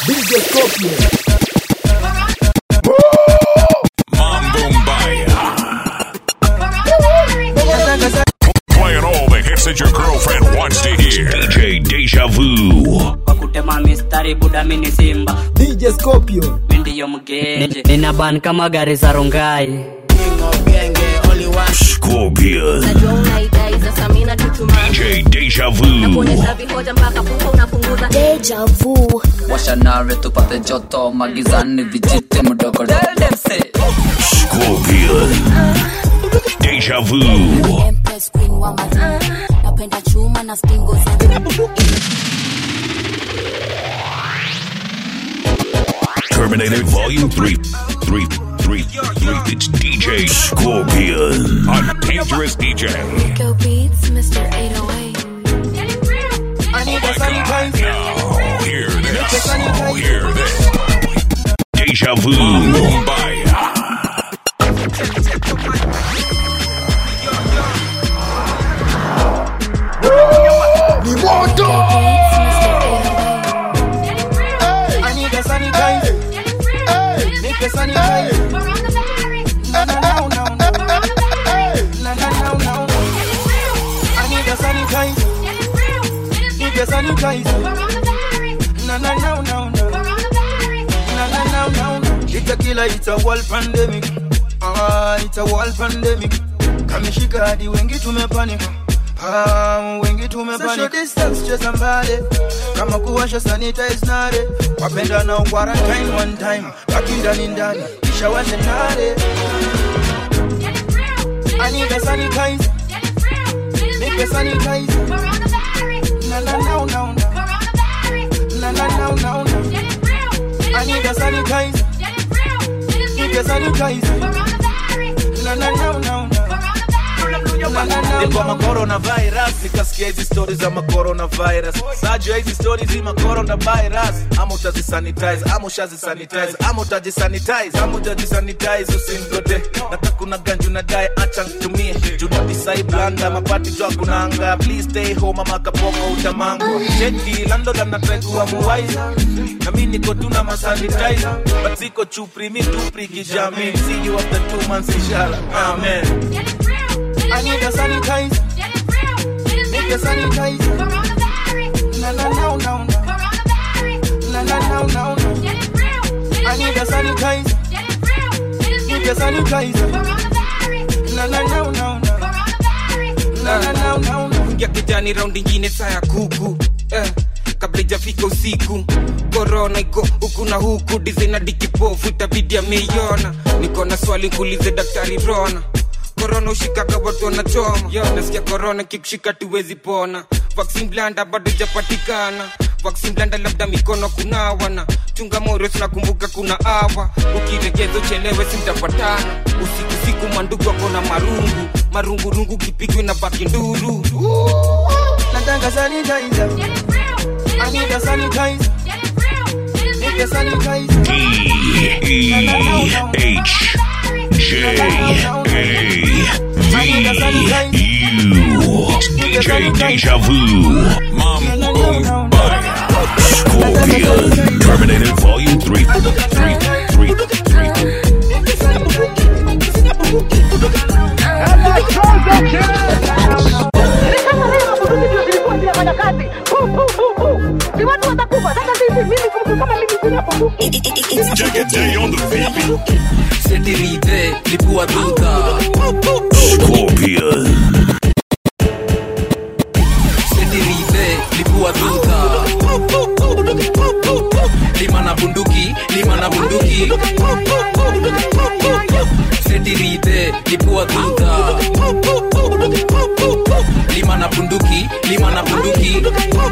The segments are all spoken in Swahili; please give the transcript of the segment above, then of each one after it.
DJ Scorpion. Mambo Mbaya. Playing all the hits that your girlfriend wants to hear. DJ Deja Vu. kwa kutema mistari buda mini simba DJ Scorpion. mindiyo mgenje nina ban kama gari za rongai Scorpion. najua unaidai sasa mi nachuchuma DJ Deja Vu. kuonyesha vihoja mpaka pupa unapunguza deja vu washanare tupate joto magizani vijiti mdogo Scorpion. Deja Vu. Empress queen wa mataa napenda chuma na stingo za Terminator Volume 3. 3. 3. 3. It's DJ Scorpion. A dangerous DJ. Go beats Mr. 808 Oh my god. Now, hear this. Oh, hear this. Deja Vu. Mbaya. Ni moto. I need a sanitizer. Make a sanitizer. No, no, no, no, no. No, no, no, no. I need a sanitizer. Need a sanitizer. No, no, no, no, no. No, no, no, no, no. It's a killer, it's a world pandemic. Ah, it's a world pandemic. Kamishika hadi wengi tumepanic. Ah, wengi tumepanic. Social distance cheza mbali. Kama kuwasha sanitize nare. Wapenda na quarantine one time. Baki ndani ndani. Kisha washe nare. I need a sanitizer. Make a sanitizer. No, no, no, no, no. No, no, no, no, no. I need a sanitizer. Need a sanitizer. No, no, no, no, no. No, no, no, Nilikuwa no. macoronavirus nikasikia hizi stori za macoronavirus sajua hizi stori zi macoronavirus ama utazisanitize ama ushazisanitize ama utajisanitize ama utajisanitize usimgote nata kuna ganju na dae acha ntumie junadisai blanda mapati jwa kunanga please stay home ama kapoko utamangwa cheki lando lanatraikuwa muwaiza na mi niko tuna masanitize but siko chupri mi tupri kijami see you after two months inshallah amen I need a sanitizer. Make a sanitizer. No, no, no, no, no. No, no, no, no, no. I need a sanitizer. Need a sanitizer. No, no, no, no, no. No, no, no, no, no. ya kijani raundi ingine saa ya kuku eh, kabla ijafika usiku korona iko huku na huku dizena dikipofu itabidi ameiona niko na swali kuulize daktari rona korona ushikaga watu wanachoma Yo, nasikia korona kikushika tuwezi pona vaksin blanda bado ijapatikana vaksin blanda labda mikono kunawana chunga moyo tunakumbuka kuna awa ukiregeza uchelewe simtapatana usiku siku mandugu wako na marungu marungurungu kipigwe na baki nduru Nataka sanitizer. I need a sanitizer. Make a sanitizer. D E H J A V U. It's DJ Deja Vu. Mambo Mbaya. Scorpion. Terminator Volume 3. 3. 3. 3. Jagaday on the beat. setirite lipua duta Scorpion. setirite lipua duta lima na bunduki lima na bunduki setirite lipua duta lima na bunduki lima na bunduki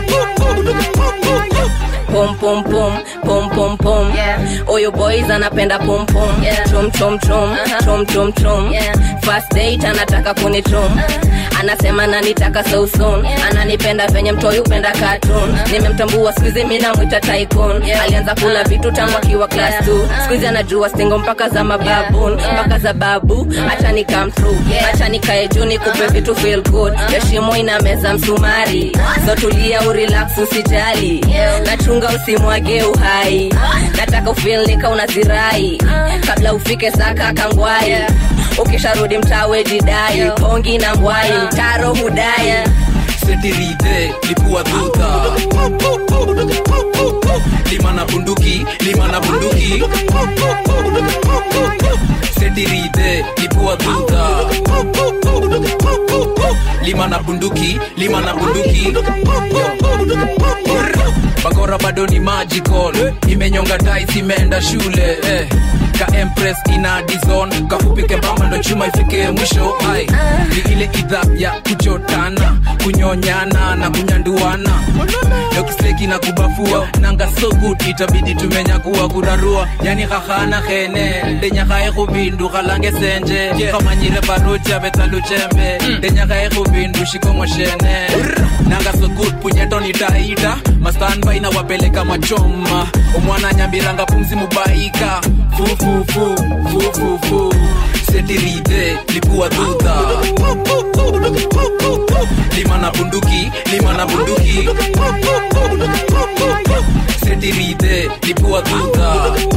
pom pom pom pom pom pom oyo boys anapenda pom pom chom chom chom chom chom chom first date anataka kunichom anasema nanitaka so soon ananipenda venye mtoi upenda cartoon nimemtambua skuizi mi namwita tycoon alianza kula vitu tangu akiwa class 2 skuizi anajua stingo mpaka za mababun mpaka za babu acha ni come through acha nikae juu nikupe vitu feel good heshimo ina meza msumari so tulia urelax usijali nachunga usimwage uhai nataka ufilnika unazirai kabla ufike saka kangwai ukisharudi mtawe jidai pongi na ngwai mtaro hudai setirite lipua tuta lima na bunduki lima na bunduki setirite lipua tuta lima na bunduki lima na bunduki bakora bado ni magical imenyonga tais imeenda shule eh. ka empress ina dizon kafupi kembamba ndo chuma ifike mwisho ai ni ile idha ya kuchotana kunyonyana na kunyanduana dokiseki na kubafua nanga so good itabidi tumenyakuwa kurarua yani khahana khene ndenyakhae khubindu khalange senje khamanyire barucha betaluchembe ndenyakhae khubindu shikomoshene nanga so good punyeto nitaita mastanbai na wapeleka machoma omwana nyambiranga pumzi mubaika fufufu fufufu setirite lipua tuta lima na bunduki lima na bunduki setirite lipua tuta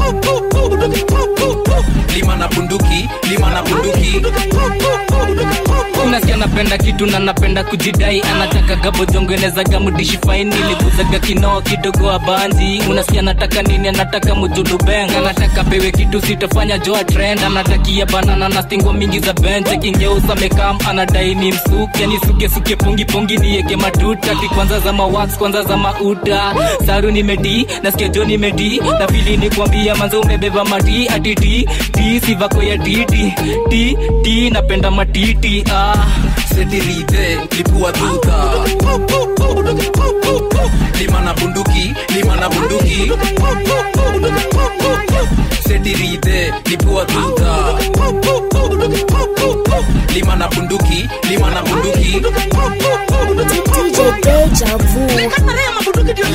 lima na bunduki lima na bunduki unasikia napenda kitu na napenda kujidai anataka gabodongenezaga mudishi faini liguzaga kinoo kidogo abanzi unasikia anataka nini anataka mujulubeng anataka pewe kitu sitafanya joa trend anatakia banana na stingo mingi za benche kingeusa mekam anadai ni msuke ni suke suke pungi pungi nieke matuta kikwanza za mawax kwanza za mauta saru nimedi nasikia jo nimedi na pili ni kuambia manzo umebeba mati ati ti ti sivako ya titi ti ti napenda matiti ah. setirite lipua tuta lima na bunduki lima na bunduki setirite lipua tuta lima na bunduki lima na bunduki DJ Deja Vu.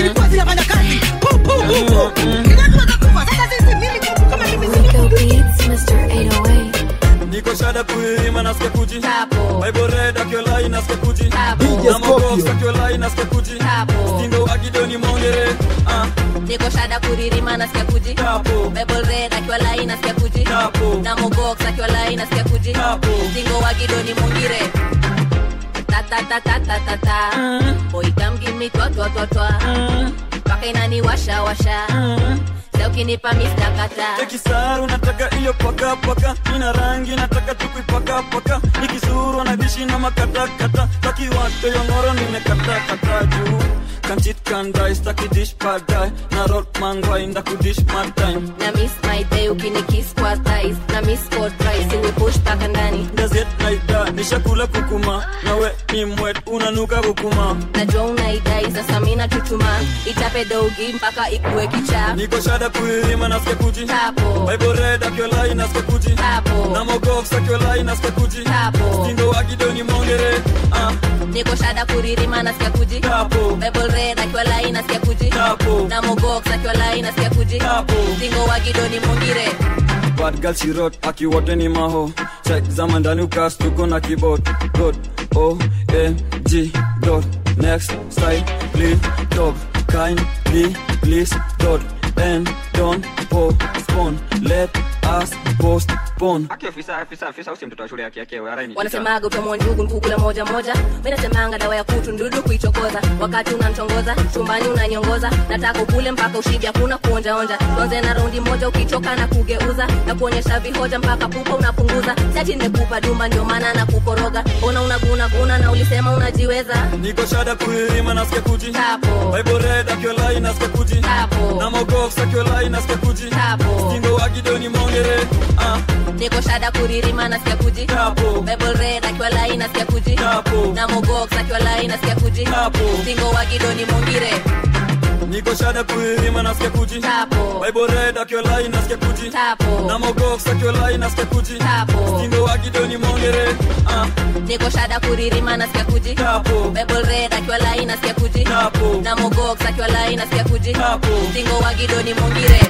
Rico Beats, Mr. 808. niko shada kuirima nasikia kuji Tapo. bible red akiolai nasikia kuji DJ na mogox Scorpion. akiolai nasikia kuji Tapo. stingo wagidoni mongere ah, niko shada kuririma nasikia kuji Tapo. Bible red akiwa lai nasikia kuji Tapo. na mogox akiwa lai nasikia kuji Tapo. zingo wa gidoni mungire ta ta ta ta ta ta ta boy come give me twa twa twa twa mpaka inani washa washa leo ukinipa mista kata kisaru nataka iyo paka paka ina rangi nataka tukuipaka paka ikizuru anadishi na makatakata takiwate yongoro nimekata kata juu kanchit kandai staki dish padai na rot mangwai ndakudish matime na miss my day ukinikiss kwa thighs na miss for twice iwe push paka ndani gazet naida nishakula kukuma nawe ni mwet unanuka kukuma najua unaidai sasa mina chuchuma itape dogi mpaka ikuwe kichaa niko shada kuirima nasikia kuji Tapo. bible red akiolai nasikia kuji Tapo. na mogox akiolai nasikia kuji Tapo. stingo wagidoni mongere ah, niko shada kuririma nasikia kuji Tapo. Bible red akiwa lai nasikia kuji Tapo. na mogox akiwa lai nasikia kuji Tapo. zingo wa gidoni mungire bad girl she wrote akiwote ni maho check zama ndani ukas tuko na keyboard dot o m g dot next style please top kindly please dot and don't postpone let us postpone wanasemaga utamwa njugu nkukula moja moja mi nasemanga dawa ya kutu ndudu kuichokoza wakati unamtongoza chumbani unanyongoza nataka ukule mpaka ushibi hakuna kuonjaonja tuanze na raundi moja ukichoka na kugeuza na kuonyesha vihoja mpaka pupa unapunguza sati nimekupa duma ndio maana na kukoroga ona unagunaguna na ulisema unajiweza niko shada kuirima nasikia kuji Tapo. bible red akiolai nasikia kuji Tapo. na mogox akiolai nasikia kuji Tapo. stingo wagidoni mongere ah, niko shada kuririma nasikia kuji Tapo. Bible red akiwa lai nasikia kuji Tapo. na mogox akiwa lai nasikia kuji Tapo. zingo wa gidoni mungire niko shada kuirima nasikia kuji Tapo. bible red akiolai nasikia kuji Tapo. na mogox akiolai nasikia kuji Tapo. stingo wagidoni mongere ah, niko shada kuririma nasikia kuji Tapo. Bible red akiwa lai nasikia kuji Tapo. na mogox akiwa lai nasikia kuji Tapo. zingo wa gidoni mungire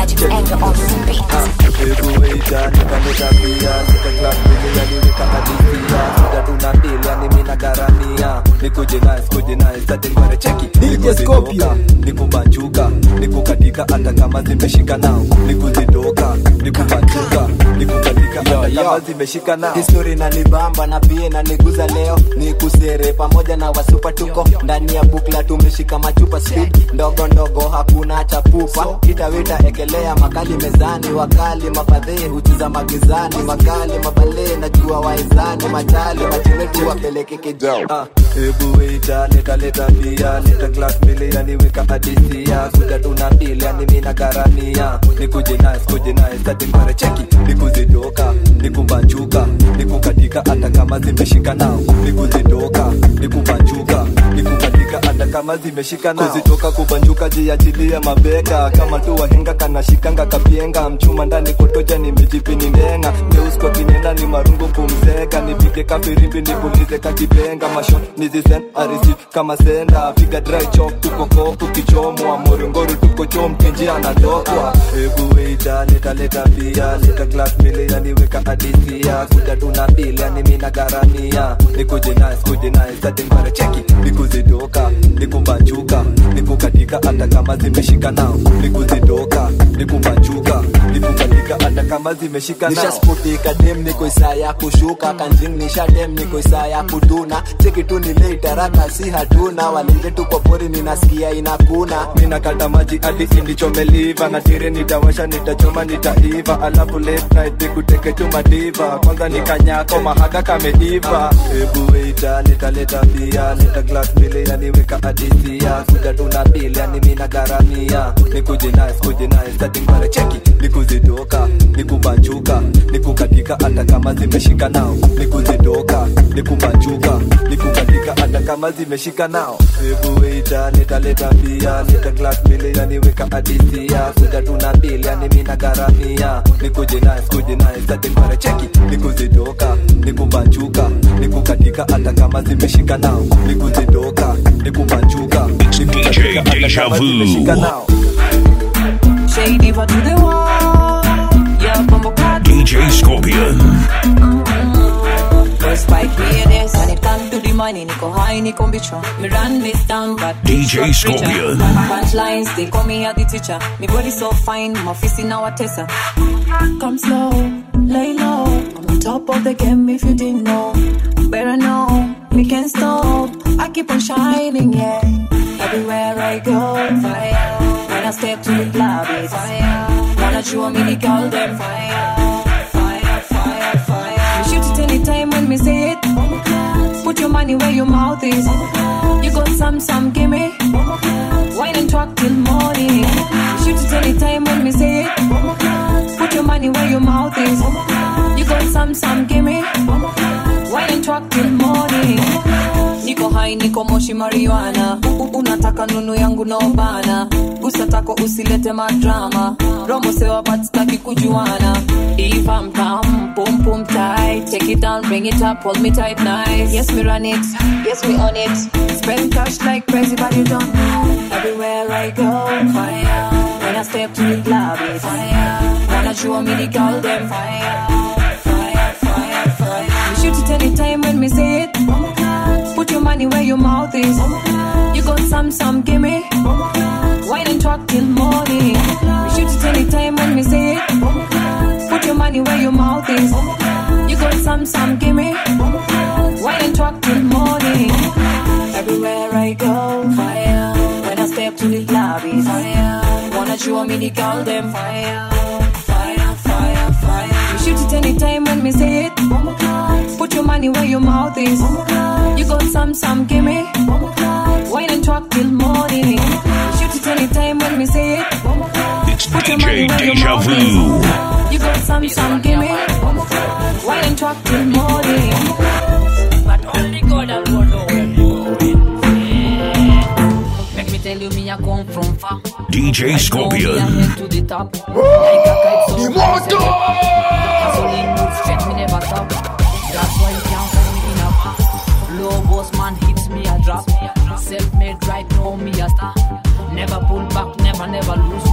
Magic anger on the beat. Ebuita, nikaleta pia nikaklapia niweka hadisia sida tunapilia nimi na garamia nikuje nice kuje nice hadi ngware cheki nikuzidoka nikubanjuka nikukatika hata kama zimeshika nao nikuzidoka nikubanjuka nikukatika hata kama zimeshika nao histori nanibamba na pia naniguza leo ni kusere pamoja na wasupa tuko ndani ya bukla tumeshika machupa speed ndogo ndogo hakuna chapupa kitawita ekelea makali mezani wakali mafadhee huchiza magizani makali mabale najua waizani machali machiwetu wapeleke kijao Ah, Ebu waiter, leta leta bia leta glass mbili yaniweka hadisia kuja tunapilia nimi na garamia nikuje nice kuje nice hadi ngware cheki nikuzidoka nikubanjuka nikukatika hata kama zimeshika nao nikuzidoka nikubanjuka nikukatika hata kama zimeshika nao kuzitoka kubanjuka jiachilie mabega kama tu wahenga kanashikanga kapienga mchuma ndani kotoja nimejipini ndenga neusko kinenda ni marungu kumzeka nipige kafirimbi nipulize kakipenga masho nizisen arisi kama senda piga dry chok tukoko tukichomwa moringoru tuko chom kenji anatokwa ebu weita leta leta pia leta glass mbili yaniweka hadisia kuja tunapilia nimi na garamia nikuje nice kuje nice hadi ngware cheki nikuzidoka nikubanjuka nikukatika hata kama zimeshika nao nikuzidoka nikubanjuka nikukatika hata kama zimeshika nao nishasputika dem niko isaa ya kushuka kanjing nisha dem niko isaa ya kuduna cheki tu ni late haraka si hatuna walinge tu kwa pori ninasikia inakuna ninakata maji hadi indichomeliva na tire nitawasha nitachoma nitaiva alafu late night nikuteke tu madiva kwanza nikanyako mahaga kameiva ebu weita nitaleta pia leta glass mbili yaniweka hadisia kuja tunapilia nimi na garamia nikuje nice kuje nice hadi ngware cheki nikuzidoka nikubanjuka nikukatika hata kama zimeshika nao nikuzidoka nikubanjuka nikukatika hata kama zimeshika nao ebu weita nitaleta pia leta glass mbili yaniweka hadisia kuja tunapilia nimi na garamia nikuje nice kuje nice hadi ngware cheki nikuzidoka nikubanjuka nikukatika hata kama zimeshika nao nikuzidoka nikubanjuka nikukatika hata kama zimeshika nao Shady for to the wall. Yeah, bumbo clock. DJ Scorpion. First spike hear this. When it come to the money, niko high, niko bicho. Me run this town, but DJ it's Scorpion. Punchlines, they call me a the teacher. Me body so fine, my face in our tessa. Come slow, lay low. On the top of the game, if you didn't know. Better know, me can't stop. I keep on shining, yeah. Everywhere I go, fire. When I step to the club, it's fire. Wanna show me the girl, them fire. Fire, fire, fire. You shoot it anytime when me say it. Put your money where your mouth is. You got some, some, gimme. Wine and talk till morning. You shoot it anytime when me say it. Put your money where your mouth is. You got some, some, gimme. Wine and talk till morning. Niko high, niko moshi marijuana. U- Unataka nunu yangu no bana. Gusa tako usilete madrama. Romo sewa but staki kujuana. If I'm calm, boom boom tight. Take it down, bring it up, hold me tight, nice. Yes, me run it. Yes, we on it. Spend cash like crazy, but you don't know. Everywhere I go, fire. When I step to the club, it's fire. Wanna show me the girl, them fire. Fire, fire, fire. You shoot it anytime when me say it. Put your money where your mouth is. You got some, some, gimme. Wine and talk till morning. You shoot it anytime when me say it. Put your money where your mouth is. You got some, some, gimme. Wine and talk till morning. Everywhere I go, fire. When I step to the club, it's fire. Wanna show me the girl, them fire. Fire, fire, fire. You shoot it anytime when me say it. Put your money where your mouth is. You got some, some, gimme. Wine and talk till morning. Shoot it anytime when me say it. It's DJ Deja Vu. You got some, some, gimme. Wine and talk till morning. But only God alone know where you going. Make me tell you, me I come from far. DJ Scorpion. to the top. Like a kite, so Immortal! Hustling, move straight, me never stop. That's why you can't find me in a bar. Low boss man hits me a drop. Self-made right now, me a star. Never pull back, never, never lose hope.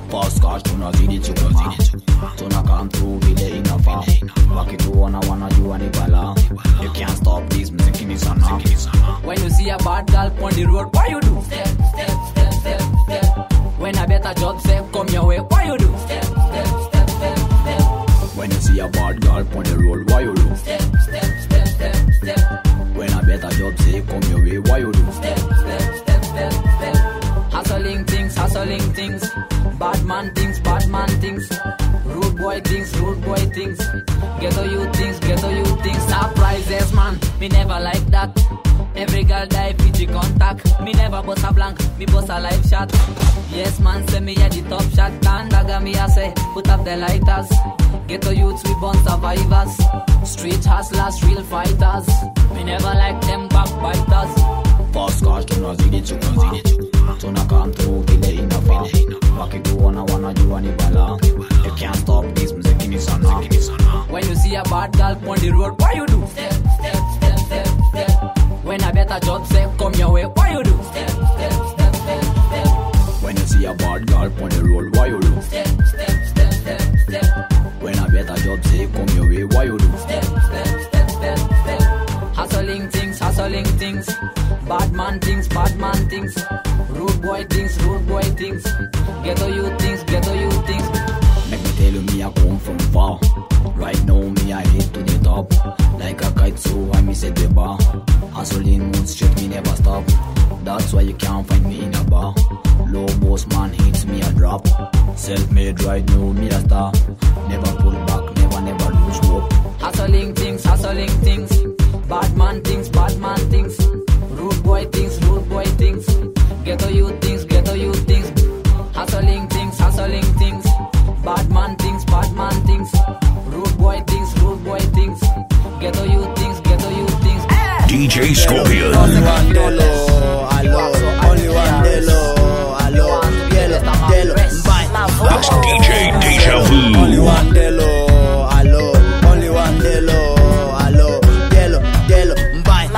fast cash tunazidi chukua tuna come through vile inafaa wakituona wanajua ni bala you can't stop this mziki ni sana When you see a bad girl on the road, what you do? Step, step, step, step, step. When a better job say come your way, what you do? Step, step, step, step, step. when you see a bad girl on the road why you do Step, step, step, step, step. when a better job say come your way why you do Step, step, step, step, step. Hustling things, hustling things. Bad man things, bad man things. Rude boy things, rude boy things. Ghetto you things, ghetto you things. Surprises, man. Me never like that. Every girl die Fiji contact. Me never bust a blank, me bust a live shot. Yes, man, say me at the top shot. Tandaga me a say, put up the lighters. Ghetto youths, we born survivors. Street hustlers, real fighters. Me never like them backbiters. fast cash tunazidi chukua tuna come through vile inafaa wakituona wanajua ni bala you can't stop this mziki ni sana When you see a bad girl on the road, what you do? Step, step, step, step, step. When a better job say come your way, what you do? Step, step, step, step, step. when you see a bad girl on the road why you do Step, step, step, step, step. when a better job say come your way why you do Step, step, step, step, step. Hustling things, hustling things. Bad man things, bad man things. Rude boy things, rude boy things. Ghetto you things, ghetto you things. Make me tell you me I come from far. Right now me I head to the top. Like a kite so I miss at the bar. Hustling mood straight me never stop. That's why you can't find me in a bar. Low boss man hits me a drop. Self-made right now me a star. Never pull back, never never lose hope. Hustling things, hustling things. Bad man things, bad man things. Rude boy things, rude boy things. Ghetto you things, ghetto you things. Hustling things, hustling things. Bad man things, bad man things. Rude boy things, rude boy things. Ghetto you things, ghetto you things. DJ Scorpion. Only one delo, alo. Only one delo, alo. Delo, delo, bye. That's DJ Deja Vu. Only one delo, alo. Only one delo, alo. Delo, delo, bye.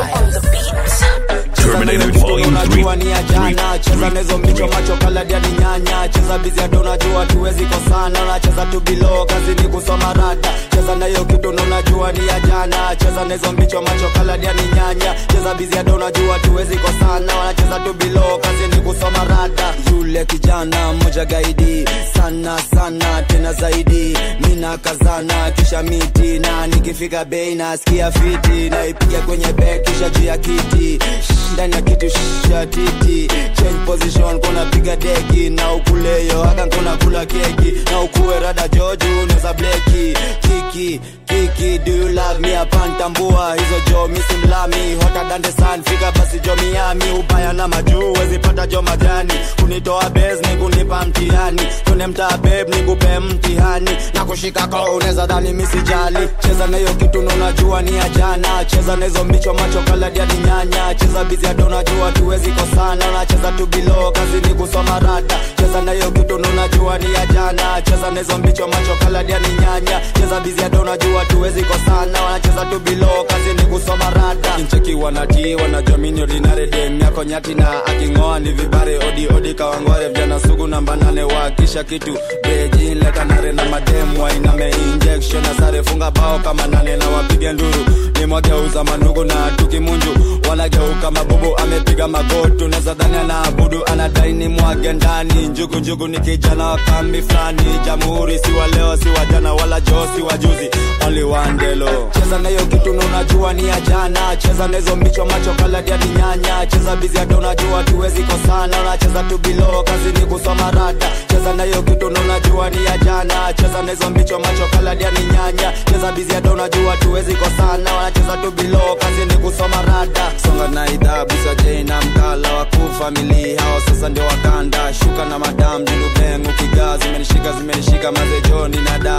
Terminated Volume 3. unajua ni ya jana cheza nezo mbicho macho kaladia ni nyanya cheza bizi ya do unajua tuwezi kosana unacheza tu bilo kazi ni kusoma rada cheza na hiyo kitu na unajua ni ya jana cheza nezo mbicho macho kaladia ni nyanya cheza bizi ya do unajua tuwezi kosana wanacheza tu bilo kazi ni kusoma rada yule kijana mmoja gaidi sana sana tena zaidi mina kazana kisha miti na nikifika bei nasikia fiti naipiga kwenye bek kisha juu ya kiti ndani ya kitu sha titi change position kuna piga deki na ukuleyo haka kuna kula keki na ukuwe rada joju unaweza bleki kiki kiki do you love me apantambua hizo jo misi mlami hota dande san fika basi jo miami ubaya na majuu wezipata jo majani kunitoa bes ni kunipa mtihani kune mtaa beb ni kupe mtihani na kushika ko unaweza dhani misijali cheza na hiyo kitu na unajua ni ya jana cheza na hizo mbicho macho kaladia ni nyanya cheza bizi ya dona jua tuwezi kosana unacheza tu bilo kazi ni kusoma rada cheza na hiyo kitu na unajua ni ya jana cheza na hizo mbicho macho kaladia ni nyanya cheza bizi ya dona jua tuwezi kosana wanacheza tu bilo kazi ni kusoma rada ncheki wanati wanajamini ordinary dem yako nyati na akingoa ni vibare odi odi kawangware vijana sugu namba nane wakisha kitu beji leta nare na madem wainame injection na sare funga bao kama nane na wapige nduru nimwageuza manugu na tukimunju wanageuka mabubu amepiga magotu neza dhani anaabudu anadai ni mwage ndani njugu njugu ni kijana wa kambi fulani jamhuri si wa leo si wa jana wala joo si wa juzi only one delo cheza na hiyo kitu na unajua ni ya jana cheza na hizo mbicho macho kaladia ni nyanya cheza bizi hata unajua tuwezi kosana unacheza tu bilo kazi ni kusoma rada cheza na hiyo kitu na unajua ni ya jana cheza na hizo mbicho macho kaladia ni nyanya cheza bizi hata unajua tuwezi kosana wanacheza tu bilo kazi ni kusoma rada songa na idhabu sajei na mkala wakuu famili hao sasa ndio wakanda shuka na madam dilubeng ukigaa zimenishika zimenishika mazejoni na dawa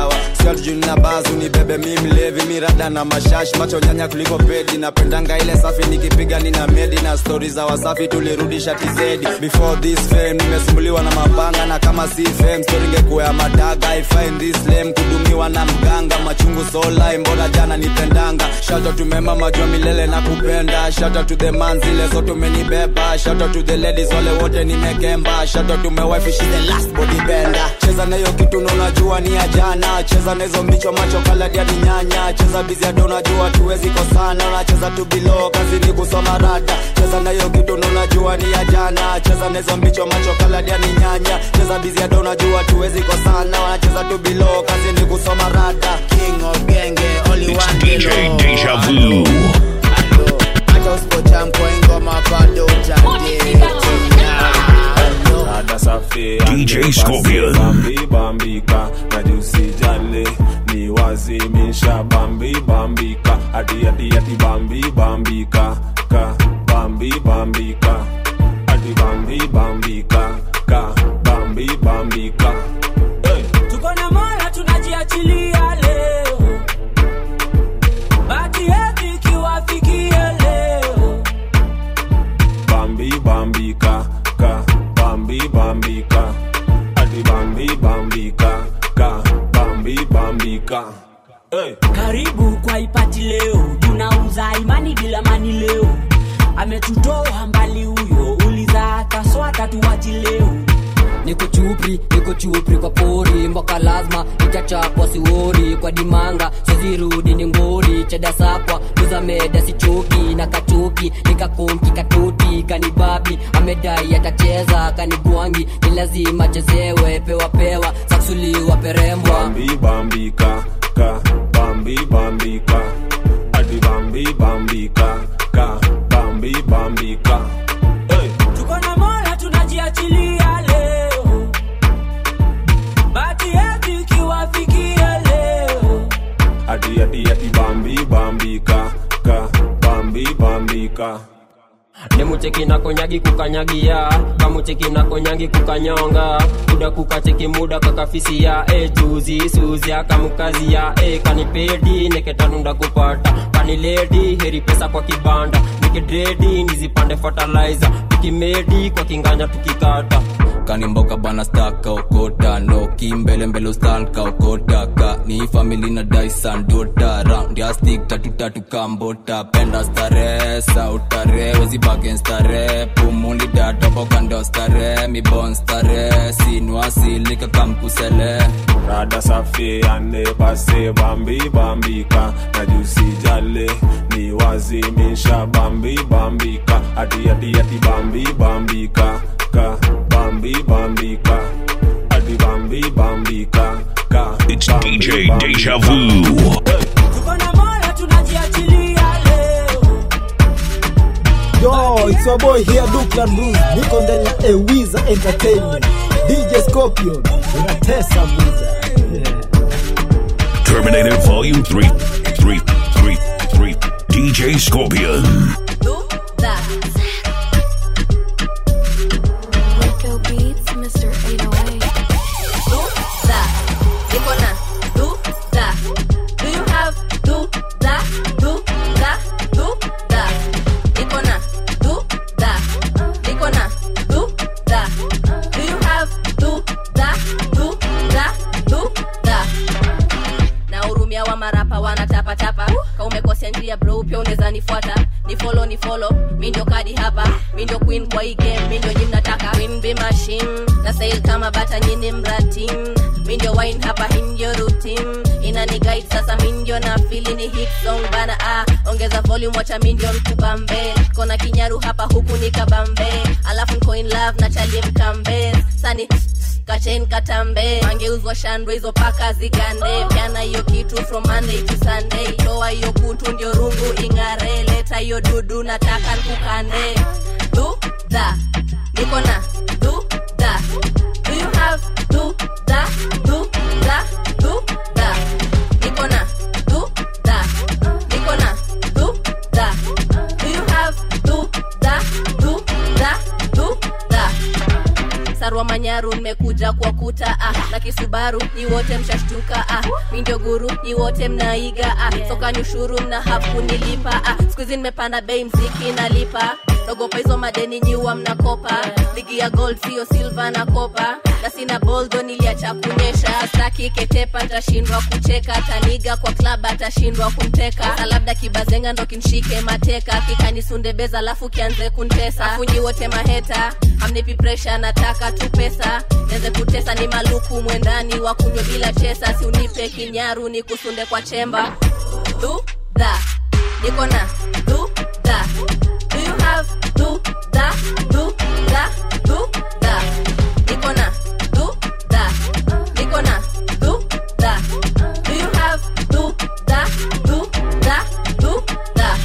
siat juu na bazu ni bebe mi mlevi mirada na mashash macho nyanya kuliko pedi napendanga ile safi nikipiga nina medi na stori za wasafi tulirudisha tizedi before this fame nimesumbuliwa na mabanga na kama si fame story ingekuwa ya madaga I find this lame kudumiwa na mganga machungu solai mbona jana nipendanga shout out to member majua milele na kupenda shout out to the man zile zote umenibeba shout out to the ladies wale wote nimekemba shout out to my wife she's the last body bender cheza na hiyo kitu na unajua ni ya jana cheza na hizo mbicho macho kaladi hadi nyanya cheza bizi hadi unajua tuwezi kosana unacheza tu bilo kazi ni kusoma rada cheza na hiyo kitu na unajua ni ya jana cheza na hizo mbicho macho kaladi hadi nyanya cheza bizi hadi unajua tuwezi kosana unacheza tu bilo kazi ni kusoma rada king of genge only It's one DJ below. Deja Vu. Acha usipocha mkoingo mapado Rada safi DJ ande Scorpion. basi Bambi bambika na jusi jale ni wazimisha bambi bambika adi adi adi bambi bambika ka bambi bambika adi bambi bambika ka bambi bambika hey. tuko na mola tunajiachilia leo bati yetu ikiwafikia leo bambi bambika ka bambi bambika adi bambi bambika ka bambi bambika hey. karibu kwa ipati leo tunauza imani bila mani leo ametutoa mbali huyo uliza kaswata tuwachi leo niko chupri niko chupri kwa pori mboka lazima itachapwa siwori kwa dimanga sozirudi ni ngori cheda sakwa luza meda sichoki na kachoki nikakonki katoti kanibabi amedai atacheza kanigwangi ni lazima chezewe pewa pewa saksuliwa perembwa bambi bambika ka bambi bambika adi bambi bambika ka bambi bambika hey. tuko na mola tunajiachilia leo bati yetu ikiwafikia leo adi adi adi bambi bambika ka bambi bambika nemucheki na konyagi kukanyagia kamucheki na konyangi kukanyonga kuda kukacheki muda kakafisia e chuzi suzia kamukazia e kanipedi neketanunda kupata kaniledi heri pesa kwa kibanda nikidredi nizipande fertilizer tukimedi kwa kinganya tukikata kanimboka bana staka okota noki mbele mbele ustanka okota ka ni famili na daisan dota round ya stick tatu tatu kambota penda stare sautare wezibagen stare pumuli datopo kando stare mibon stare sinwasilika kamkusele rada safi ande base bambi bambika na jusi jale ni wazimisha bambi bambika adi adi adi bambi bambika ka bambi bambika adi bambi bambika ka It's DJ Deja Vu. tuko na mola tunajiachilia leo Yo, it's your boy here, Duklan Bruce. Niko ndani ya Ewiza Entertainment. DJ Scorpion, unatesa buza. Terminator Volume 3. 3. 3. 3. DJ Scorpion. Rico Beats, Mr. 808. Do that. Niko na do that. Do you have do that? Do that? Do that. Niko na do that. Niko na do that. Do you have do that? Do that? Do that. na hurumia wa marapa wanatapatapa ka umekosea njia bro pia unaweza nifuata ni follow ni follow mi ndio kadi hapa mi ndio queen kwa hii game mi ndio nyi mnataka queen be machine na sail kama bata nyini mratim mi ndio wine hapa hii ndio routine inani guide sasa mi ndio na fili ni hit song bana ah ongeza volume wacha mi ndio mkubambe kona kinyaru hapa huku ni kabambe alafu niko in love na chalie mkambe sani kachen katambe mangeuzwa shandwe hizo paka zigande pyana hiyo kitu from monday to sunday toa hiyo kutu ndio rungu ing'are leta hiyo dudu nataka nkukande du da niko na du da do you have du da du da du da niko na du da niko na du da do you have du da du da du da marwa manyaru nimekuja kwa kuta ah, na kisubaru ni wote mshashtuka ah, mi ndio guru ni wote mnaiga ah, sokani ushuru mna hafu nilipa ah, skuizi nimepanda bei mziki nalipa naogopa hizo madeni nyiwa mnakopa ligi ya gold sio silva na kopa na sina boldo niliacha kunyesha staki ketepa ntashindwa kucheka taniga kwa klab atashindwa kumteka na labda kibazenga ndo kinshike mateka kikanisundebeza alafu kianze kuntesa afunyi wote maheta amnipi presha nataka tu pesa neze kutesa ni maluku mwendani wa kunywa bila chesa si unipe kinyaru ni kusunde kwa chemba dudha niko na dudha do you have dudha dudha dudha niko na dudha niko na dudha do you have dudha dudha dudha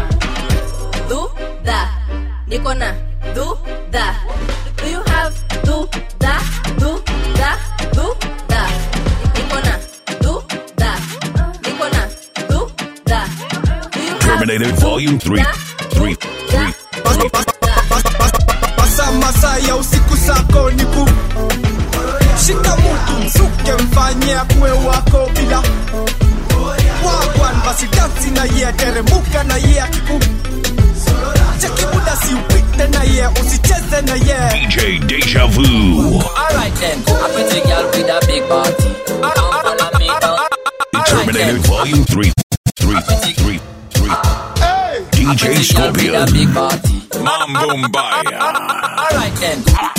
dudha niko na dudha do you have dudha dudha dudha niko na dudha niko na dudha do you have Terminated Volume 3. 3. 3. Masa masa ya usiku sako ni ku shika mutu msuke mfanye akuwe wako bila wagwan basi dansi na ye teremuka na ye akiku cheki muda si upite na ye usicheze na ye DJ Deja Vu. Alright then, a pretty girl with a big body. Come follow me down. Terminated Volume 3. 3. 3. 3. DJ Scorpion. Mambo Mbaya. Alright then.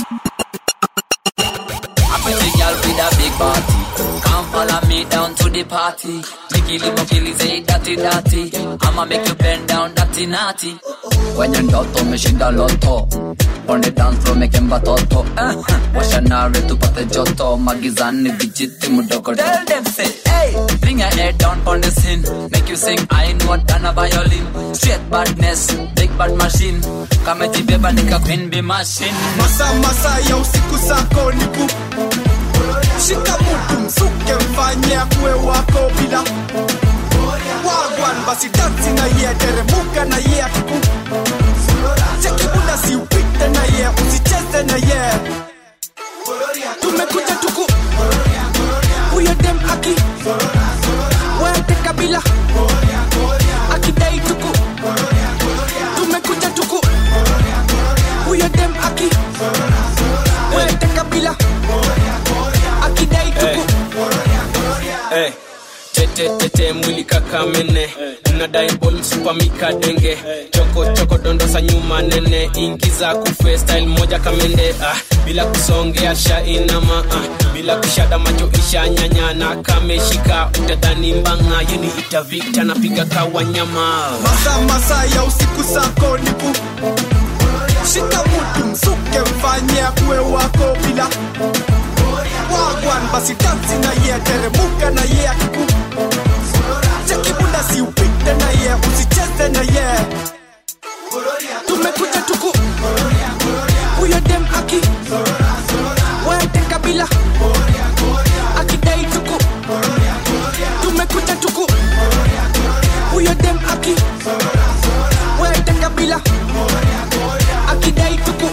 A pretty girl with a big body. Come follow me down to the party. Mikili mokili say dirty dirty. I'ma make you bend down dirty naughty. kwenye ndoto umeshinda loto on the dance floor mekemba toto eh, washanare tupate joto magizani vijiti mdogo Tell them say, hey, bring your head down on the scene. Make you sing, I know than a violin. Straight badness, big bad machine. Kama jibeba nika queen be machine. masa masa ya usiku sako ni ku shika mutu msuke mfanye akuwe wako bila wagwan basi dansi na ye teremuka na ye akiku cheki muda si upite na ye usicheze na ye tumekuja tuku huyo dem aki wete kabila akidai tuku tumekuja tuku huyo dem aki wete kabila akidai tuku hey. tete tete mwili kakamene nadai bol msupamika denge choko choko dondosa nyuma nene ingiza kufe style moja kamende ah, bila kusongea shainama ah, bila kushada macho isha nyanyana kameshika utadhani mbanga yeni itavita napiga kawanyama masa masa ya usiku sako ni ku shika mutu msuke mfanye akuwe wako bila wagwan basi dansi na ye teremuka na ye akiku cheki muda si upite na ye usicheze na ye tumekuja tuku huyo dem aki wete kabila akidai tuku tumekuja tuku huyo dem aki wete kabila akidai tuku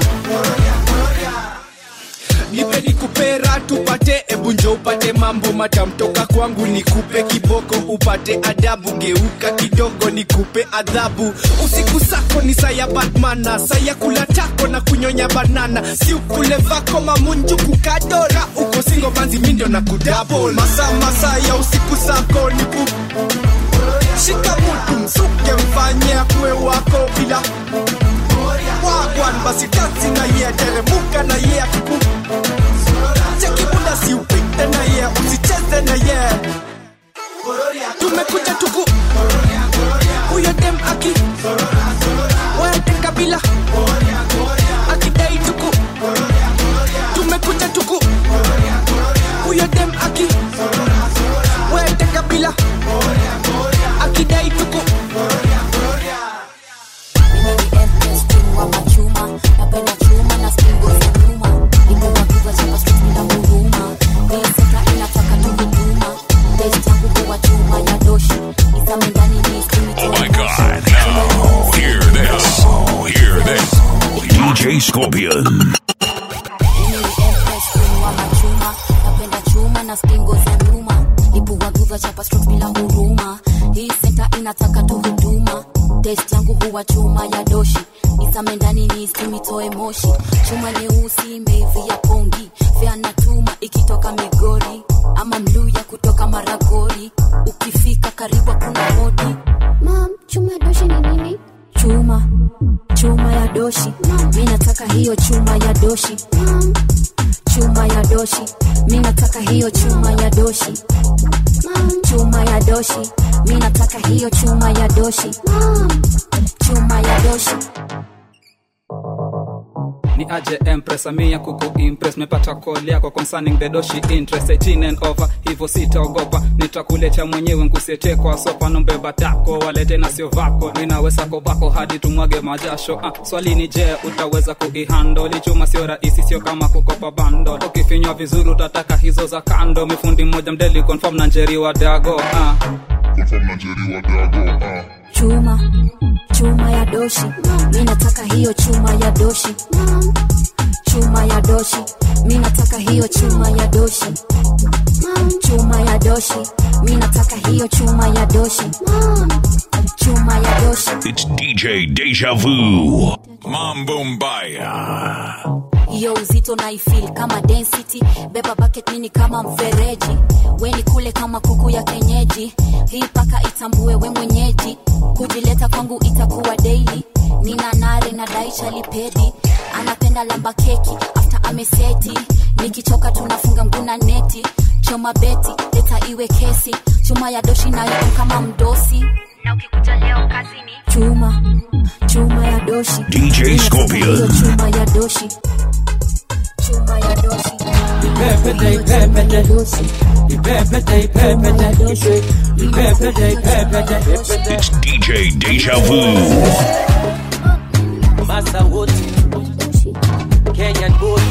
nipe nikupera tupate ebunjo upate mambo matamtoka kwangu nikupe kiboko upate adabu geuka kidogo nikupe adhabu usiku sako ni saya batmana saya kula tako na kunyonya banana si ukule vako mamunju kukadora uko singo manzi mindo na kudabol masa masa ya usiku sako ni ku shika mutu msuke mfanye akuwe wako bila wagwan basi dansi na ye teremuka na ye akiku cheki muda si upite na ye usicheze na ye tumekuja tuku huyo dem aki wete kabila akidai tuku tumekuja tuku huyo dem aki wete kabila akidai tuku Oh my god. Now, hear this. Hear this. DJ Scorpion. nataka tu huduma test yangu huwa chuma ya doshi nizame ndani nisimitoe moshi chuma nyeusi imeivia pongi vyanatuma ikitoka migori ama mluya kutoka maragori ukifika karibu kuna modi mam chuma ya doshi ni nini chuma chuma ya doshi mi nataka hiyo chuma ya doshi mam chuma ya doshi mi nataka hiyo chuma ya doshi mam chuma ya doshi mi nataka hiyo chuma ya doshi mam chuma ya doshi ni aje empress amia kuku impress mepata call yako concerning the doshi interest 18 and over hivyo sitaogopa nitakuletea mwenyewe nkusiete kwa sopa nombeba tako walete na sio vako ninaweza kobako hadi tumwage majasho ah, swali ni je utaweza kuihando lichuma sio rahisi sio kama kukopa bando ukifinywa vizuri utataka hizo za kando mifundi mmoja mdeli confirm na njeri wa dago ah. confirm na njeri wa dago ah. chuma chuma ya doshi mi nataka hiyo chuma ya doshi chuma ya doshi mi nataka hiyo chuma ya doshi chuma ya doshi mi nataka hiyo chuma ya doshi chuma ya doshi It's DJ Deja Vu. Mambo Mbaya. hiyo uzito naifil kama density beba bucket mini kama mfereji weni kule kama kuku ya kenyeji hii paka itambue we mwenyeji kujileta kwangu itakuwa daily nina nare na daisha lipedi anapenda lamba keki after ameseti nikichoka tunafunga mguna neti choma beti leta iwe kesi chuma ya doshi nayo kama mdosi na ukikuja leo kazini chuma chuma ya doshi DJ Hiyo Scorpion. chuma ya doshi chuma ya doshi Ipepete, ipepete, ipepete, ipepete, ipepete, ipepete. It's DJ Deja Vu. Masa wote Kenyan boy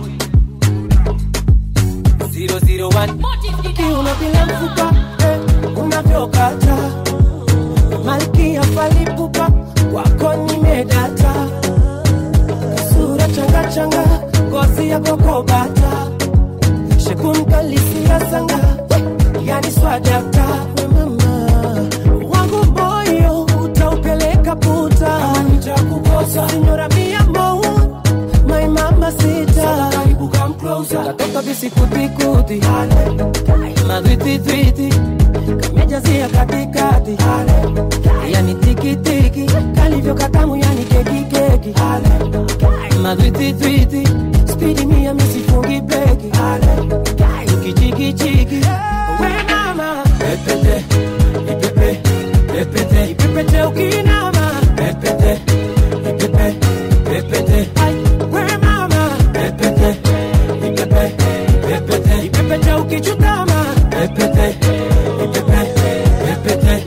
001 kiuno bila mfupa eh, unavyokata malkia falipupa wako nimedata sura changachanga ngozi ya kokobata shekunkalisiasanga yani swadakta mama wangu moyo utaupeleka puta nitakukosa sinyora mia mou my mama sita karibu come closer katoka visikutikuti madwititwiti kamejazia katikati yani tikitiki kalivyo katamu yani kekikeki madwititwiti spidi mia misifungi beki ukichikichiki we mama pepete ipepe pepete ipepete ukinama pepete ipepe pepete Ai, we mama pepete ipepe pepete ipepete ukichutama pepete ipepe pepete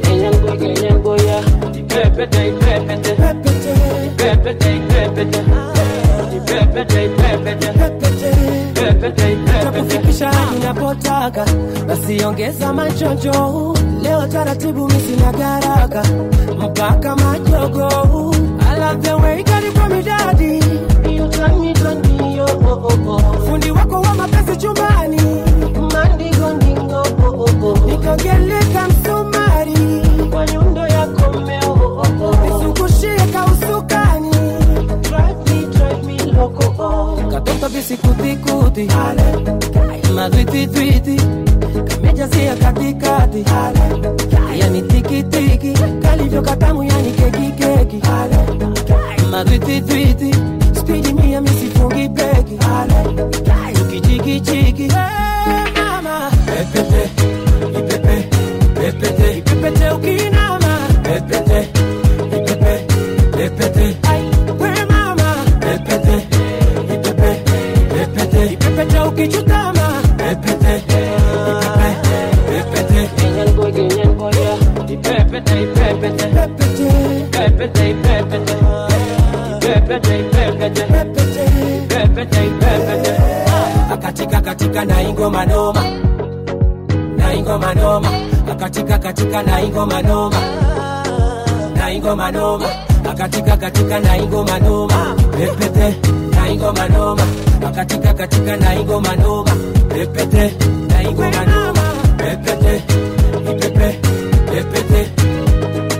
Ipepete, ipepete, ipepete, ipepete, ipepete, ipepete, ipepete, ipepete. takufikisha hadi unapotaka basi ongeza machojo leo taratibu misina garaka mpaka majogo I love the way karibu midadi You turn me, turn me, oh, oh, oh, oh. fundi wako wa mapenzi chumbani mandingo oh, oh, oh. nikogeleka msumari kwa nyundo yako mmeo oh, oh, oh. nizungushie kausukani drive me, drive me loco oh. katoto visikutikuti madwititwiti kamejazia katikati yani tikitiki kalivyo katamu yani kekikeki madwititwiti spidi mia misifungi beki ukichikichiki mama pepete ipepe pepete ipepete ukinama pepete ipepe pepete Ai, we mama pepete ipepe pepete ipepete ukichutama pepete ipepe pepete Kenyan boy, Kenyan boy, yeah. Ipepete, ipepete, ipepete, ipepete, ipepete, ipepete, ipepete, ipepete. akatika katika na ingoma noma na ingoma noma akatika katika na ingoma noma na ingoma noma akatika katika na ingoma noma pepete na ingoma noma akatika katika na ingoma noma pepete na ingoma noma pepete ipepe pepete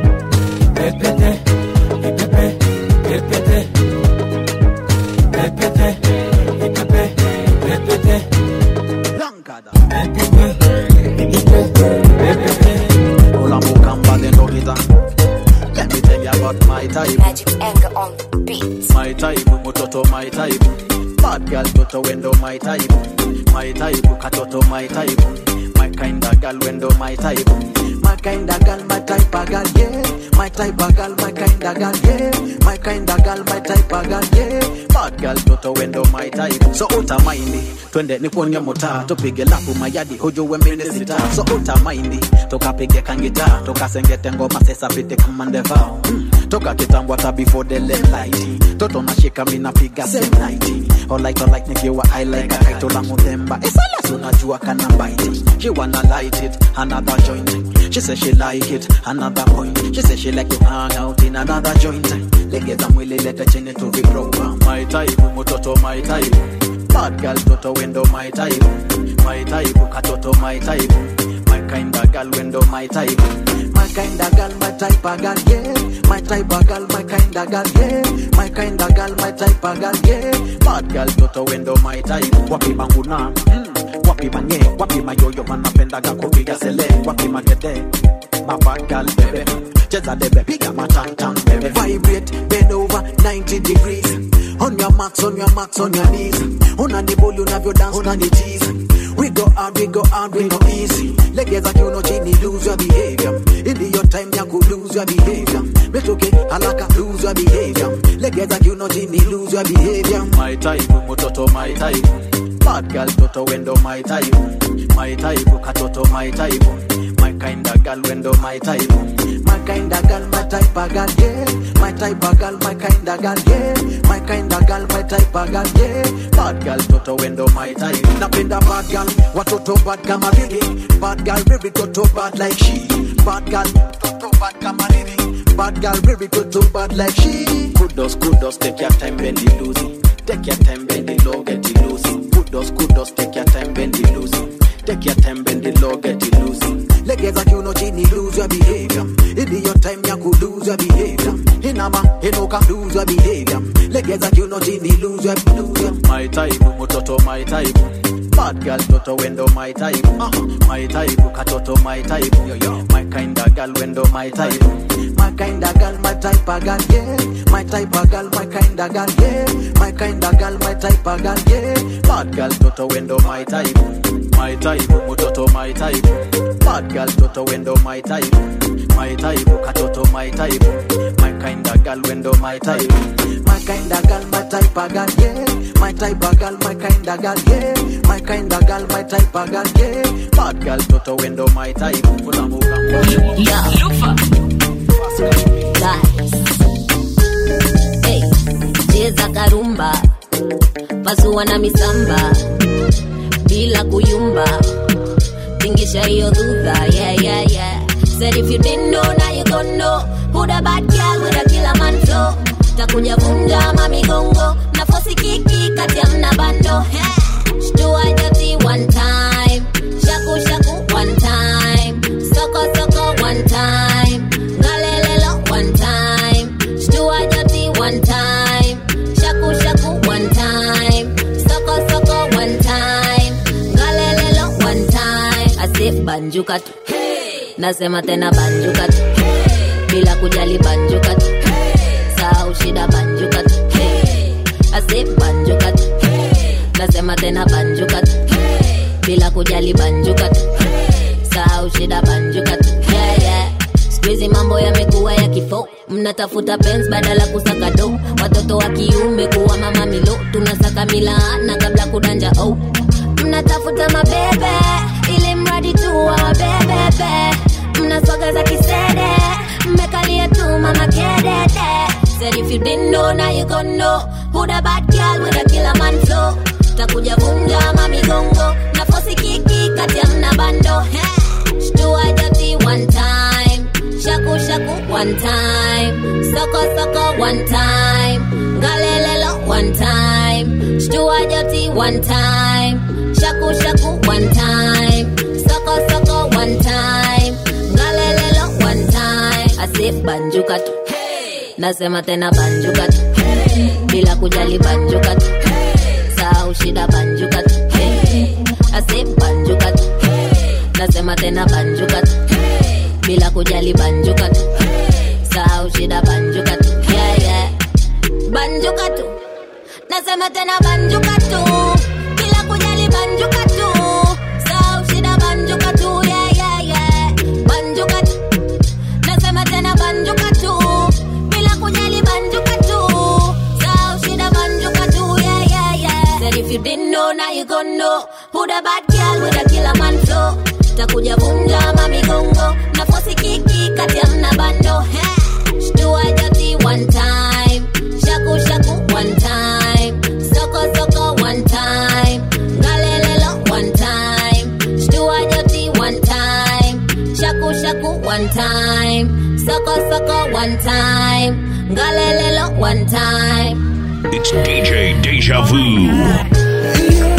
Pepete, ipepe, pepete. Pepete, ipepe, pepete. Hola Mukamba the Logita. Let me tell you about my type. Magic anger on the beat. My type, mutoto my type. Bad girl toto wendo my type. My type, katoto my type. My kind of girl wendo my type. My kind of girl, my type of girl, yeah. My type of girl, my kind of girl, yeah. My kind of girl, my type of girl, yeah. Bad girl toto wendo my type. So utamaindi, twende nikuonye mutaa, tupige lapu mayadi hujue mimi sita. So utamaindi, tukapige kangita, tukasengete ngoma sesa pite kama ndevao. Mm. Toka kitambo hata before the late light. Toto nashika mimi napiga same night. Alright alright nikiwa I like a kaito langu themba. Esala unajua kana bite. She wanna light it, another joint. She say she like it, another point. She say she like to hang out in another joint. Legeza mwili lete chini to viprogram. My type, mutoto my type. Bad girl toto wendo my type. My type, katoto my type. My kind of girl wendo my type. My kind of girl, my type of girl, yeah. My type of girl, my kind of girl, yeah. My kind of girl, my type of girl, yeah. Bad girl toto wendo my type. Wapi banguna, mm. wapi manye, wapi mayoyo manapendaga kupiga sele, wapi magede. My bad girl baby, cheza debe, piga matantan baby. Vibrate, bend over 90 degrees. On your marks, on your marks, on your knees. Unanibuli unavyo dance, unanitease. We go hard, we go hard, we go easy. Legeza kiuno chini, lose your behavior. Ili your time ya ku lose your behavior. Metoke haraka, lose your behavior. Legeza kiuno chini, lose your behavior. My type, mutoto my type. Bad girl, toto wendo my type. My type, katoto my type. My kind of girl wendo my type. My kind of girl, my type of girl, yeah. My type of girl, my kind of girl, yeah. My kind of girl, my type of girl, yeah. Bad girl, toto wendo my type. Napenda bad girl, watoto bad kama Lily. Bad girl, baby toto bad like she. Bad girl, toto bad kama Lily. Bad girl, baby toto bad like she. Kudos, kudos, take your time, bend it loosey. Take your time, bend it low, get it loosey. Kudos, kudos, take your time, bend it loosey. Take your time, bend it low, get it loosey. Legeza kiuno chini, lose your behavior. Ili your time ya ku lose your behavior. Inama, inuka, lose your behavior. Legeza kiuno chini, lose your, lose your. My type, mutoto my type. Bad girl, toto wendo my type. Uh, my type, katoto my type. Yo, yo. My kind of girl wendo my type. My kind of girl, my type of girl, yeah. My type of girl, my kind of girl, yeah. My kind of girl, my type of girl, yeah. Bad girl, toto wendo my type. My type, mutoto my type. Bad girl, toto wendo my type. My type, katoto my type. My kind of girl wendo my type. My kind of girl, my type of girl, yeah. My type of girl, my kind of girl, yeah. My kind of girl, my type of girl, yeah. Bad girl, toto wendo my type. Hey, cheza karumba pasua na misamba bila kuyumba tingisha hiyo dhudha yeah, yeah, yeah. Said if you didn't know, now you gon' know Who the bad girl with a killer man flow Takuja vunja mamigongo Nafosi kiki kati ya mna bando hey. Shtua jati one time Shaku shaku one time Soko soko one time Ngalelelo one time Shtua jati one time Shaku shaku one time Soko soko one time Ngalelelo one time Ase banjuka tu nasema tena banjuka tu bila kujali banjuka tu sahau shida banjuka tu ase banjuka tu nasema tena banjuka tu bila kujali banjuka tu sahau shida banjuka tu yeah, yeah. Squeezy mambo yamekuwa ya kifo mnatafuta pens badala kusaka do watoto wa kiume kuwa mama milo tunasaka milaana kabla kudanja oh. mnatafuta mabebe ili mradi tu wa mabebebe mnaswaga za kisede mmekalia tu mama kedede Said if you didn't know, now you gon' know Who the bad girl with a killer man flow Takuja vunja mamigongo Nafosi kiki kati ya mna bando Hey, Shtua jati one time Shaku shaku one time Soko soko one time Galelelo one time Shtua jati one time Shaku shaku one time Soko soko one time Galelelo one time I say ase banjuka tu nasema tena banjuka tu bila kujali banjuka tu sahau shida banjuka tu ase banjuka tu nasema tena banjuka tu bila kujali banjuka tu sahau shida banjuka tu yeah, yeah. banjuka tu nasema tena banjuka tu bila kujali banjuka tu sahau shida banjuka tu yeah, yeah, yeah. banjuka tu nasema tena banjuka tu bila kujali banjuka tu sahau shida banjuka tu yeah, yeah, yeah. Said if you didn't know now you gon' know who the bad girl with a killer man flow takuja vunja mamigongo na fosi kiki kati ya mna bando Heh. shtua jati one time shaku shaku one time soko soko one time ngalelelo one time shtua jati one time shaku shaku one time soko soko one time ngalelelo one time It's DJ Deja Vu.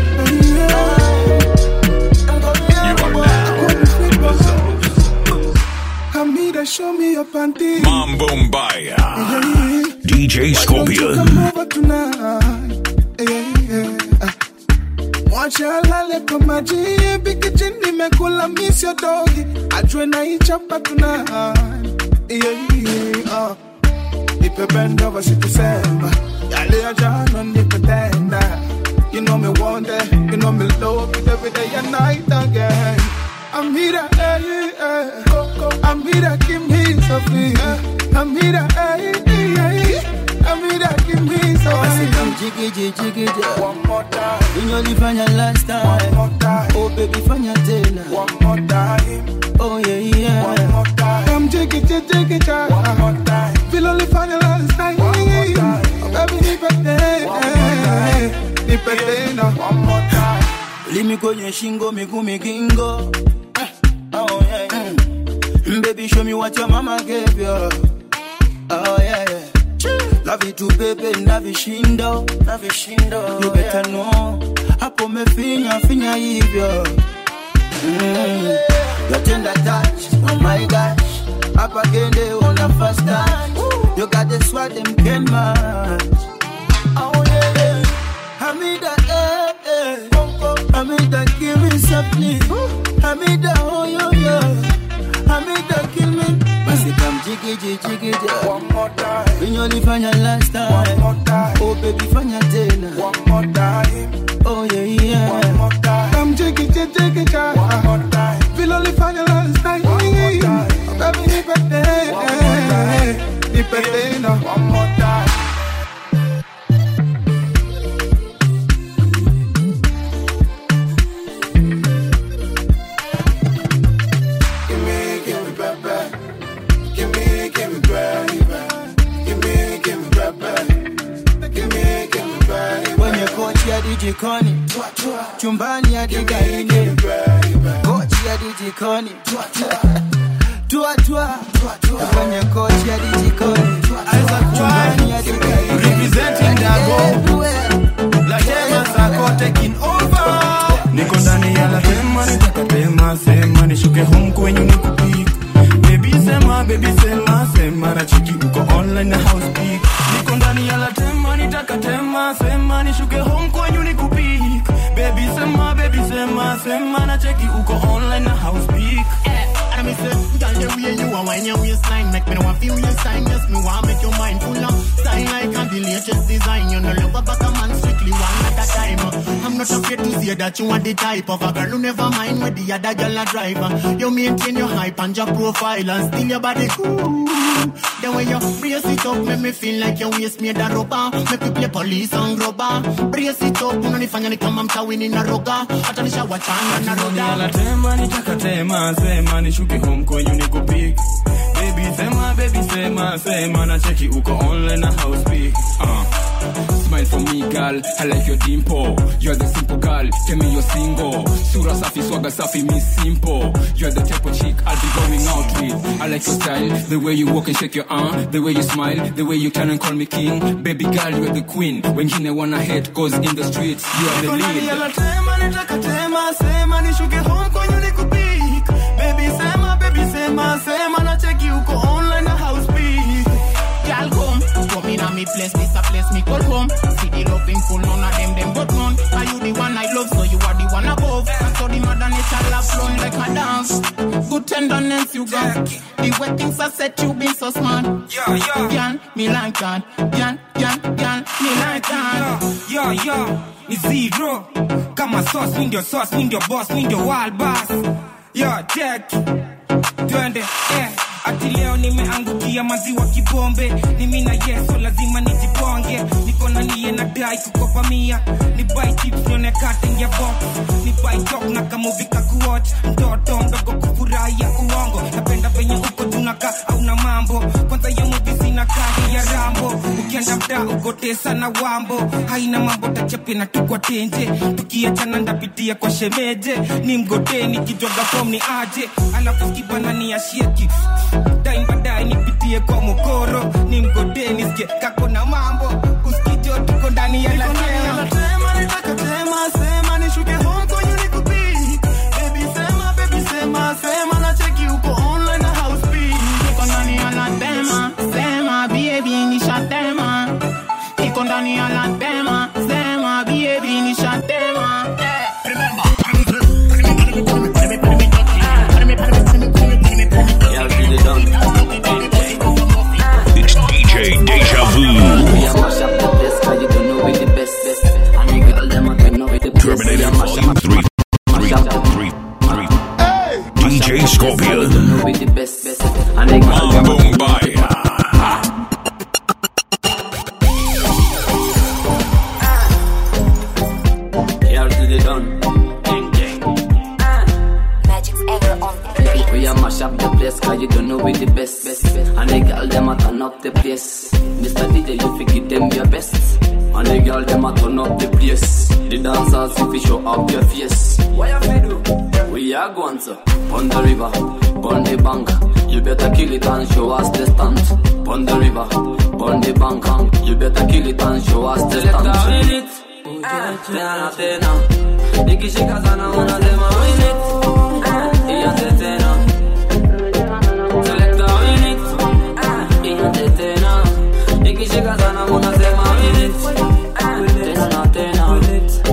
Hamida, show me your panty. Mambo Mbaya. DJ Come Scorpion. over tonight. Yeah, yeah. Mwacha lale kwa maji biki chini nimekula miss your doggy ajue na ichapa tonight yeah, yeah, uh. nipe bend over sikusema yale ya jana nikutenda you know me want it you know me love it every day and night again I'm here, hey, hey. I'm here, give me something. I'm here, hey, hey. I'm here, give me something. Jiggy, jiggy, One more time. Unyolifanya last time. One more time. Oh baby, fanya tena. One more time. Oh yeah, yeah. One more time. Come jiggy, jiggy, jiggy, jiggy. One more time. Feel only final last time. One more time. Oh, baby, nipe tena. Nipe tena. One more time. Limi kwenye shingo miguu migingo Eh, oh, yeah, yeah. Mm, Baby show me what your mama gave you Oh yeah, yeah. La vitu bebe na vishindo na vishindo You better know Hapo mefinya finya hivyo mm. Your tender touch, oh my gosh Hapa gende una fast touch You got the swag them can match Oh yeah, yeah. Hamida, eh, eh. Hamida, give me something. Hamida, oh, yo, yo. Hamida, kill me. Basi come jiggy, jiggy, jiggy. One more time. Unyolifanya last time. One more time. Oh, baby, fanya tena. One more time. Oh, yeah, yeah. One more time. Come jiggy, jiggy, jiggy, jiggy. One more time. Feel only final last time. One more time. Oh, baby, nipe tena. Nipe tena. One more time. Give me, give me, baby. Give me, give me, baby. Give me, give me, baby. Give me, give me, baby. Kwenye kochi ya dijikoni chumbani ya digaini kochi ya dijikoni tua tua kwenye kochi ya dijikoni chumbani ya digaini Representing Dago. Latema zako taking over. Niko ndani ya latema nitakatema sema nishuke home kwenyu nikupik Baby sema baby sema sema na chiki uko online na house peak Niko ndani ya latema nitakatema sema nishuke home kwenyu nikupik Baby sema baby sema sema na cheki uko online na house peak And me say, girl, the way you are when your waistline make me know I feel your sign. Yes, me want make your mind full of style like and the latest design. You know, love about a man strictly one at a time. I'm not afraid to say that you are the type of a girl who never mind where the other girl a driver. You maintain your hype and your profile and still your body cool. The way you brace it up, make me feel like your waist made a rubber. Make you play police and grubber. Brace it up, unanifanya ni kama mtawini na roga. Hata nishawa chana na roga. Latema nitakatema sema nishuke home kwenyu nikupik Baby sema baby sema sema na cheki uko online na house peak Uh, smile for me girl I like your dimple You're the simple girl Tell me you're single Sura safi swaga safi me simple You're the type of chick I'll be going out with I like your style The way you walk and shake your arm The way you smile The way you turn and call me king Baby girl you're the queen Wengine wanna hate Cause in the streets You are the Niko ndani ya lead latema nitakatema sema nishuke home kwenyu nikupik Baby sema baby sema sema na cheki uko online me place, this a place me call home. See the loving full, none of them them but none. Are you the one I love, so you are the one above. And so the mother nature love flowing like a dance. Good tenderness you got. The way things are set, you been so smart. Yeah, yeah. Yan, me like that. Yan, yan, yan, me like that. yo yo ni zero kama sauce mi ndio sauce mi ndio boss mi ndio wild boss yo check twende eh ati leo nimeangukia maziwa kibombe ni mi na yeso lazima nijiponge niko na niye na dai kukopa mia ni buy chips nione cutting ya box ni buy talk na kamuvika kuwatch mtoto mdogo kufurahia uongo napenda venye uko tunaka au na mambo kwanza ya movie zina kadi ya rambo ukienda mtaa ugotesa na wambo haina mambo tachape na tukwa tenje tukiachana ndapitia kwa shemeje ni mgotee nikijwaga fom ni aje alafu skibana ni ashieki daim baadaye nipitie kwa mokoro ni mgodee nisikie kako na mambo uskijo tuko ndani ya latema Tema, nataka tema, sema nishuke home kwenye nikupick. Baby sema, baby sema, sema na cheki uko online na house beat. Niko ndani ya la tema, sema baby nishatema. Niko ndani ya la tema, sema baby nishatema. It's DJ Deja Vu. Terminated Volume 3. 3. 3. 3. DJ Scorpion. Boom Bye. Here to the done. Gang, gang. Magic's ever on the beat. We a mash up the place cause you don't know we the best, best, best. And the girl them a turn up the place. Mr. DJ you fi give them your best. And the girl them a turn up the place. The dancers if you show up your face. What you fi do? We are going to on the river, on the bank. You better kill it and show us the stunt. On the river, on the bank. and You better kill it and show us the stunt. Tena tena, nikishika sana unasema win it. Ianze tena. Selecta win it. Ianze tena. Nikishika sana unasema win it. Tena tena.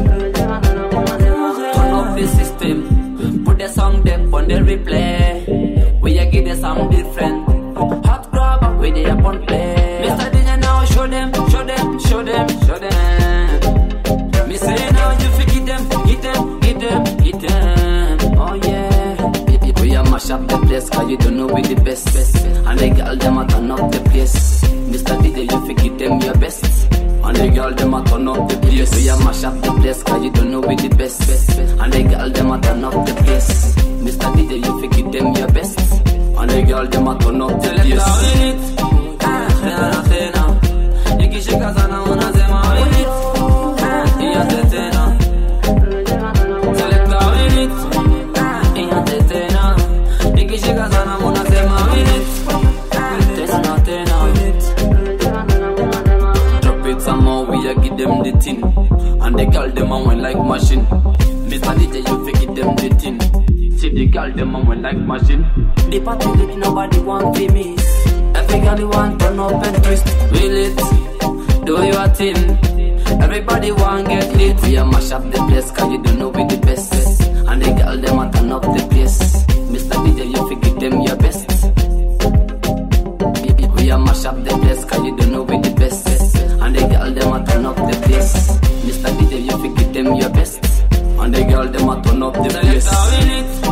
Turn off the system. Put the song there on the replay. We a give them some different. Hot grab with the upon play. Mr. DJ now show them, show them, show them, show them. Me say now you fi get them, get them, get them, get them. Oh yeah. We a mash up the place cause you don't know we the best, best. And the girl them a turn up the place. Mr. DJ you fi get them your best. And the girl them a turn up the place. We a mash up the place cause you don't know we the best, best. And the girl them a turn up the place. Mr. DJ you fi get them your best. And the girl them a turn up the place. Tena tena, nikishika sana unasema win it. Ianze tena. Selecta win it. Ianze tena. Nikishika sana unasema win it. Tena tena. Drop it some more, we a give them the tin. And the girl them a went like machine. Mr. DJ, you fi give them the tin. See the girl them a went like machine. The party lit, nobody want to miss. Every girl you want turn up and twist. Will it? Do your thing. Everybody want get lit. We a mash up the place cause you don't know we the best. And the girl them a turn up the place. Mr. DJ, you fi give them your best. We a mash up the place cause you don't know we the best. And the girl them a turn up the place. Mr. DJ, you fi give them your best. And the girl them a turn up the place.